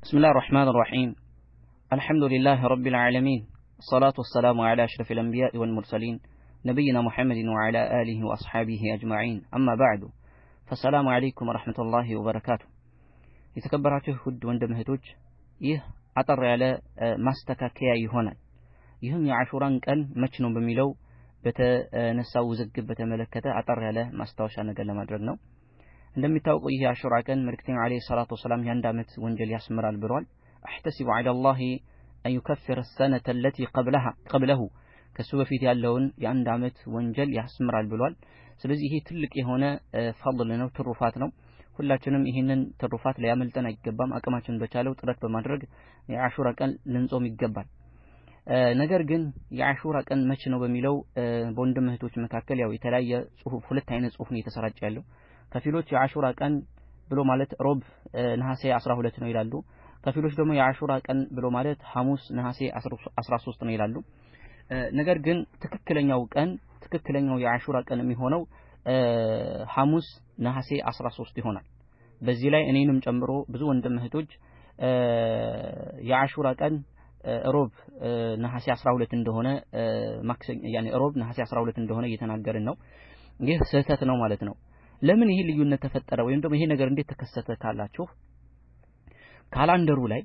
بسم الله الرحمن الرحيم الحمد لله رب العالمين الصلاة والسلام على أشرف الأنبياء والمرسلين نبينا محمد وعلى آله وأصحابه أجمعين أما بعد فالسلام عليكم ورحمة الله وبركاته የተከበራችሁ ውድ ወንድም እህቶች ይህ አጠር ያለ ማስተካከያ ይሆናል ይህም የአሹራን ቀን መች ነው በሚለው በተነሳው ውዝግብ በተመለከተ አጠር ያለ ማስታወሻ ነገር ለማድረግ ነው እንደሚታወቀው ይህ የአሹራ ቀን መልእክተኛው ዓለይሂ ሰላቱ ወሰላም የአንድ ዓመት ወንጀል ያስምራል ብሏል አሕተሲቡ ዐላ ላሂ አን ዩከፍር ሰነተ ለቲ ቀብለሁ ከሱ በፊት ያለውን የአንድ ዓመት ወንጀል ያስምራል ብሏል ስለዚህ ይሄ ትልቅ የሆነ ፈضል ነው ትሩፋት ነው ሁላችንም ይህንን ትሩፋት ሊያመልጠን አይገባም አቅማችን በቻለው ጥረት በማድረግ የአሹራ ቀን ልንጾም ይገባል ነገር ግን የአሹራ ቀን መቼ ነው በሚለው በወንድም እህቶች መካከል ያው የተለያየ ጽሁፍ ሁለት አይነት ጽሁፍ ነው የተሰራጨ ያለው ከፊሎች የአሹራ ቀን ብሎ ማለት ሮብ ነሐሴ 12 ነው ይላሉ ከፊሎች ደግሞ የአሹራ ቀን ብሎ ማለት ሐሙስ ነሐሴ 13 ነው ይላሉ ነገር ግን ትክክለኛው ቀን ትክክለኛው የአሹራ ቀን የሚሆነው ሐሙስ ነሐሴ 13 ይሆናል በዚህ ላይ እኔንም ጨምሮ ብዙ ወንድም እህቶች የአሹራ ቀን ሮብ ነሐሴ 12 እንደሆነ ማክሰኞ ያኔ ሮብ ነሐሴ 12 እንደሆነ እየተናገርን ነው ይህ ስህተት ነው ማለት ነው ለምን ይሄ ልዩነት ተፈጠረ ወይም ደግሞ ይሄ ነገር እንዴት ተከሰተ ካላችሁ ካላንደሩ ላይ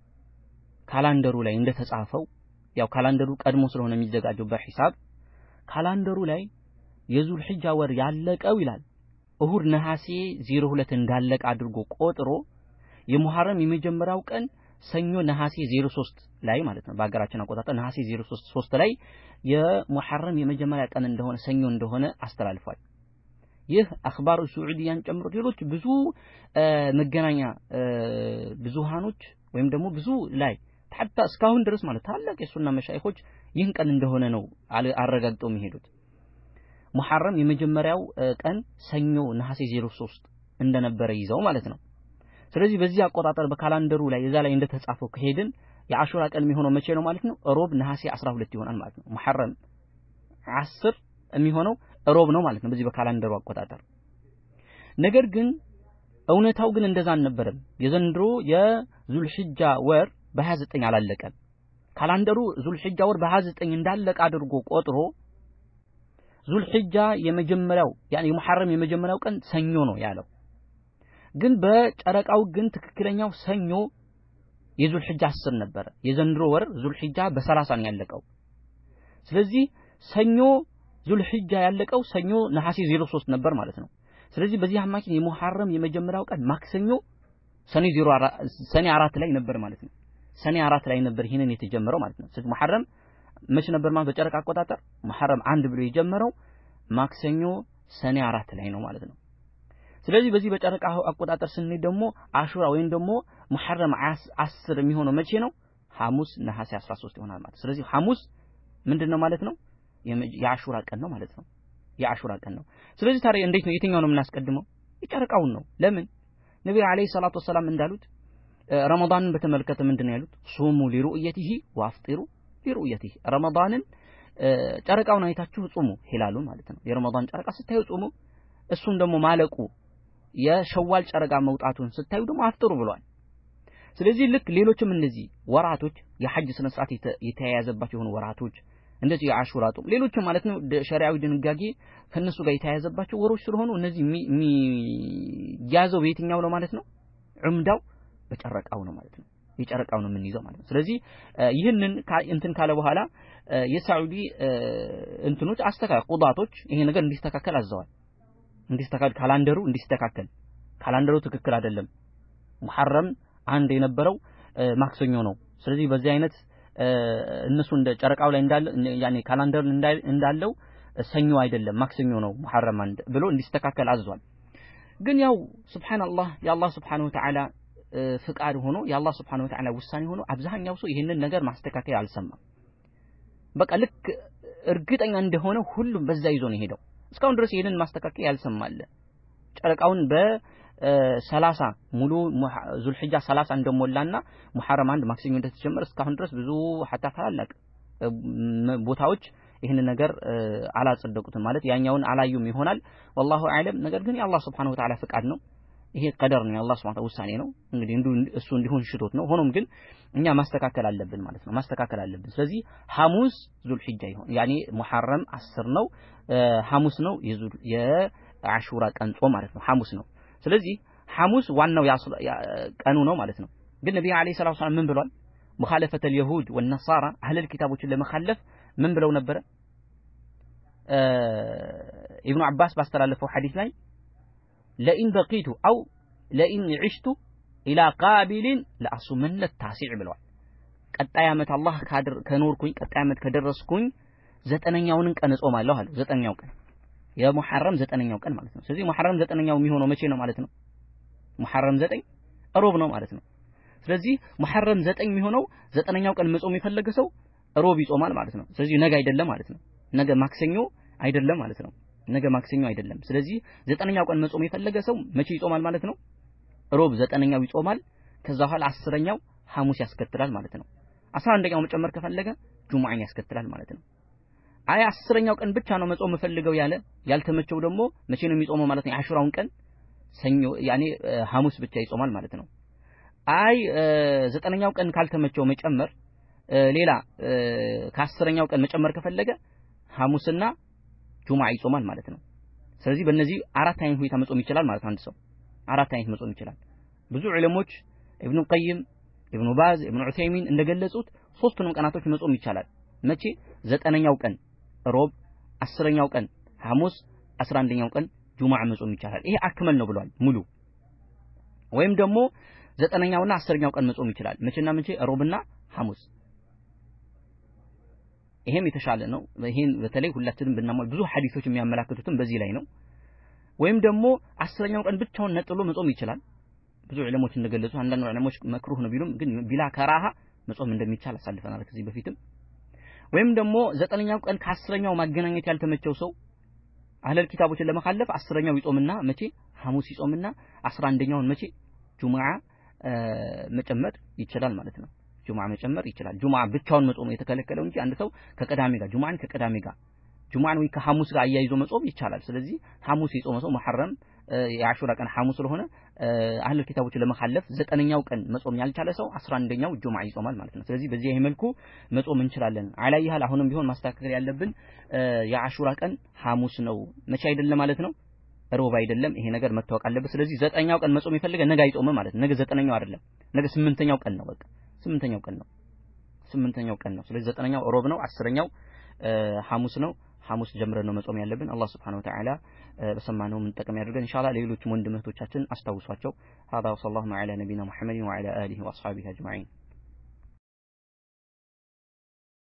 ካላንደሩ ላይ እንደተጻፈው ያው ካላንደሩ ቀድሞ ስለሆነ የሚዘጋጀው በሂሳብ ካላንደሩ ላይ የዙል ሒጃ ወር ያለቀው ይላል እሁድ ነሐሴ 02 እንዳለቀ አድርጎ ቆጥሮ የሙሐረም የመጀመሪያው ቀን ሰኞ ነሐሴ 03 ላይ ማለት ነው በሀገራችን አቆጣጠር ነሐሴ 03 3 ላይ የሙሐረም የመጀመሪያ ቀን እንደሆነ ሰኞ እንደሆነ አስተላልፏል ይህ አክባሩ ሱዑዲያን ጨምሮ ሌሎች ብዙ መገናኛ ብዙሃኖች ወይም ደግሞ ብዙ ላይ ሐታ እስካሁን ድረስ ማለት ታላቅ የሱና መሻይኾች ይህን ቀን እንደሆነ ነው አረጋግጠው የሚሄዱት ሙሐረም የመጀመሪያው ቀን ሰኞ ነሐሴ 03 እንደነበረ ይዘው ማለት ነው ስለዚህ በዚህ አቆጣጠር በካላንደሩ ላይ እዛ ላይ እንደተጻፈው ከሄድን የአሹራ ቀን የሚሆነው መቼ ነው ማለት ነው ሮብ ነሐሴ 12 ይሆናል ማለት ነው ሙሐረም 10 የሚሆነው ሮብ ነው ማለት ነው በዚህ በካላንደሩ አቆጣጠር ነገር ግን እውነታው ግን እንደዛ አልነበረም የዘንድሮ የዙልሂጃ ወር በ29 አላለቀም ካላንደሩ ዙልሂጃ ወር በ29 እንዳለቀ አድርጎ ቆጥሮ ዙልሂጃ የመጀመሪያው ያኒ የሙሐረም የመጀመሪያው ቀን ሰኞ ነው ያለው ግን በጨረቃው ግን ትክክለኛው ሰኞ የዙልሂጃ 10 ነበረ የዘንድሮ ወር ዙልሂጃ በ30 ነው ያለቀው ስለዚህ ሰኞ ዙልሂጃ ያለቀው ሰኞ ነሐሴ 03 ነበር ማለት ነው ስለዚህ በዚህ አማካኝ የሙሐረም የመጀመሪያው ቀን ማክሰኞ ሰኔ 04 ሰኔ 4 ላይ ነበር ማለት ነው ሰኔ 4 ላይ ነበር ይሄንን የተጀመረው ማለት ነው ስለዚህ ሙሐረም መቼ ነበር ማለት በጨረቃ አቆጣጠር ሙሐረም አንድ ብሎ የጀመረው ማክሰኞ ሰኔ 4 ላይ ነው ማለት ነው ስለዚህ በዚህ በጨረቃ አቆጣጠር ስንሄድ ደግሞ አሹራ ወይም ደግሞ ሙሐረም 10 የሚሆነው መቼ ነው ሐሙስ ነሐሴ 13 ይሆናል ማለት ስለዚህ ሐሙስ ምንድነው ማለት ነው የአሹራ ቀን ነው ማለት ነው የአሹራ ቀን ነው ስለዚህ ታዲያ እንዴት ነው የትኛው ነው የምናስቀድመው የጨረቃውን ነው ለምን ነብዩ አለይሂ ሰላቱ ወሰላም እንዳሉት ረመዳንን በተመለከተ ምንድነው ያሉት ሱሙ ሊሩእየቲሂ ወአፍጢሩ ሊሩእየቲሂ ረመዳንን ጨረቃውን አይታችሁ ጹሙ ሂላሉን ማለት ነው የረመዳን ጨረቃ ስታዩ ጹሙ እሱም ደግሞ ማለቁ የሸዋል ጨረቃ መውጣቱን ስታዩ ደግሞ አፍጥሩ ብሏል ስለዚህ ልክ ሌሎችም እነዚህ ወራቶች የሐጅ ስነ ስርዓት የተያያዘባቸው የሆኑ ወራቶች እንደዚህ የአሹራ ጾም ሌሎችም ማለት ነው ሸሪዓዊ ድንጋጌ ከነሱ ጋር የተያያዘባቸው ወሮች ስለሆኑ እነዚህ የሚያዘው በየትኛው ነው ማለት ነው ዑምዳው በጨረቃው ነው ማለት ነው የጨረቃው ነው የምንይዘው ማለት ነው ስለዚህ ይህንን እንትን ካለ በኋላ የሳዑዲ እንትኖች አስተካከል ቁዳቶች ይሄ ነገር እንዲስተካከል አዘዋል እንዲስተካከል ካላንደሩ እንዲስተካከል ካላንደሩ ትክክል አይደለም ሙሐረም አንድ የነበረው ማክሰኞ ነው ስለዚህ በዚህ አይነት እነሱ እንደ ጨረቃው ላይ እንዳለ ያኔ ካላንደር እንዳለው ሰኞ አይደለም ማክሰኞ ነው ሙሐረም አንድ ብሎ እንዲስተካከል አዟል ግን ያው ሱብሃንአላህ የአላህ ሱብሃነሁ ወተዓላ ፍቃድ ሆኖ የአላህ ሱብሃነሁ ወተዓላ ውሳኔ ሆኖ አብዛኛው ሰው ይህንን ነገር ማስተካከል አልሰማም በቃ ልክ እርግጠኛ እንደሆነ ሁሉም በዛ ይዞ ነው ሄደው እስካሁን ድረስ ይህንን ማስተካከል ያልሰማለ ጨረቃውን በሰላሳ ሙሉ ዙልሒጃ ሰላሳ እንደሞላና ሙሐረም አንድ ማክሰኞ እንደተጀመረ እስካሁን ድረስ ብዙ ሐታ ታላላቅ ቦታዎች ይህንን ነገር አላጸደቁትም ማለት ያኛውን አላዩም ይሆናል ወላሁ አዕለም ነገር ግን የአላህ ስብሓነሁ ወተዓላ ፍቃድ ነው ይሄ ቀደር ነው የአላህ ሱብሓነሁ ውሳኔ ነው። እንግዲህ እንዱ እሱ እንዲሆን ሽቶት ነው። ሆኖም ግን እኛ ማስተካከል አለብን ማለት ነው። ማስተካከል አለብን። ስለዚህ ሐሙስ ዙልሂጃ ይሆን ያኔ ሙሐረም አስር ነው ሐሙስ ነው የዙል የአሹራ ቀን ጾም ማለት ነው። ሐሙስ ነው። ስለዚህ ሐሙስ ዋናው ቀኑ ነው ማለት ነው። ግን ነብዩ አለይሂ ሰላቱ ወሰላም ምን ብሏል? ሙኻለፈተል የሁድ ወነሳራ አህለል ኪታቦችን ለመኻለፍ ምን ብለው ነበረ? ኢብኑ አባስ ባስተላለፈው ሐዲስ ላይ ለኢን በቂቱ አው ለኢን ዒሽቱ ኢላ ቃቢሊን ለአሱመነ ታሲዕ ብለዋል። ቀጣይ ዓመት አላህ ከኖርኩኝ ቀጣይ ዓመት ከደረስኩኝ ዘጠነኛውንን ቀን እጾማለሁ አለ። ዘጠነኛው ቀን የሙሐረም ዘጠነኛው ቀን ማለት ነው። ስለዚህ ሙሐረም ዘጠነኛው የሚሆነው መቼ ነው ማለት ነው? ሙሐረም ዘጠኝ ሮብ ነው ማለት ነው። ስለዚህ ሙሐረም ዘጠኝ የሚሆነው ዘጠነኛው ቀን መጾም የፈለገ ሰው ሮብ ይጾማል ማለት ነው። ስለዚህ ነገ አይደለም ማለት ነው። ነገ ማክሰኞ አይደለም ማለት ነው። ነገ ማክሰኞ አይደለም። ስለዚህ ዘጠነኛው ቀን መጾም የፈለገ ሰው መቼ ይጾማል ማለት ነው? ሮብ ዘጠነኛው ይጾማል። ከዛ በኋላ አስረኛው ሐሙስ ያስከትላል ማለት ነው። አስራ አንደኛው መጨመር ከፈለገ ጁሙዓን ያስከትላል ማለት ነው። አይ አስረኛው ቀን ብቻ ነው መጾም የምፈልገው ያለ ያልተመቸው ደግሞ መቼ ነው የሚጾመው ማለት ነው? የአሹራውን ቀን ሰኞ ያኔ ሐሙስ ብቻ ይጾማል ማለት ነው። አይ ዘጠነኛው ቀን ካልተመቸው መጨመር ሌላ ከአስረኛው ቀን መጨመር ከፈለገ ሐሙስና ጁሙዓ ይጾማል ማለት ነው። ስለዚህ በእነዚህ አራት አይነት ሁኔታ መጾም ይችላል ማለት ነው። አንድ ሰው አራት አይነት መጾም ይችላል። ብዙ ዑለሞች ኢብኑ ቀይም፣ ኢብኑ ባዝ፣ ኢብኑ ዑሰይሚን እንደገለጹት ሶስቱንም ቀናቶች መጾም ይቻላል። መቼ? ዘጠነኛው ቀን ሮብ፣ አስረኛው ቀን ሐሙስ፣ አስራ አንደኛው ቀን ጁሙዓ መጾም ይቻላል። ይሄ አክመል ነው ብሏል ሙሉ። ወይም ደግሞ ዘጠነኛውና አስረኛው ቀን መጾም ይችላል። መቼና መቼ? ሮብና ሐሙስ። ይሄም የተሻለ ነው። ይሄን በተለይ ሁላችንም ብናሟል ብዙ ሐዲሶች የሚያመላክቱትም በዚህ ላይ ነው። ወይም ደግሞ አስረኛው ቀን ብቻውን ነጥሎ መጾም ይችላል። ብዙ ዑለሞች እንደገለጹ አንዳንድ ዑለሞች መክሩህ ነው ቢሉም ግን ቢላ ከራሃ መጾም እንደሚቻል አሳልፈናል ከዚህ በፊትም። ወይም ደግሞ ዘጠነኛው ቀን ከአስረኛው ማገናኘት ያልተመቸው ሰው አህለል ኪታቦችን ለመካለፍ አስረኛው ይጾምና መቼ ሐሙስ ይጾምና አስራ አንደኛውን መቼ ጁሙዓ መጨመር ይችላል ማለት ነው። ጁሙዓ መጨመር ይችላል። ጁሙዓ ብቻውን መጾም የተከለከለው እንጂ አንድ ሰው ከቀዳሜ ጋር ጁሙዓን ከቀዳሜ ጋር ጁሙዓን ወይ ከሐሙስ ጋር አያይዞ መጾም ይቻላል። ስለዚህ ሐሙስ የጾመ ሰው መሐረም የአሹራ ቀን ሐሙስ ስለሆነ አህለል ኪታቦችን ለመካለፍ ዘጠነኛው ቀን መጾም ያልቻለ ሰው አስራ አንደኛው ጁሙዓ ይጾማል ማለት ነው። ስለዚህ በዚህ መልኩ መጾም እንችላለን። አላየሃል አሁንም ቢሆን ማስተካከል ያለብን የአሹራ ቀን ሐሙስ ነው መቼ አይደለም ማለት ነው ሮብ አይደለም። ይሄ ነገር መታወቅ አለበት። ስለዚህ ዘጠነኛው ቀን መጾም የፈለገ ነገ አይጾምም ማለት ነው። ነገ ዘጠነኛው አይደለም፣ ነገ ስምንተኛው ቀን ነው። በቃ ስምንተኛው ቀን ነው። ስምንተኛው ቀን ነው። ስለዚህ ዘጠነኛው ሮብ ነው፣ አስረኛው ሐሙስ ነው። ሐሙስ ጀምረን ነው መጾም ያለብን። አላህ Subhanahu Wa Ta'ala በሰማነው የምንጠቀም ያድርገን። ኢንሻአላህ ሌሎችም ወንድም እህቶቻችን አስታውሷቸው። هذا وصلى الله على نبينا محمد وعلى آله وأصحابه أجمعين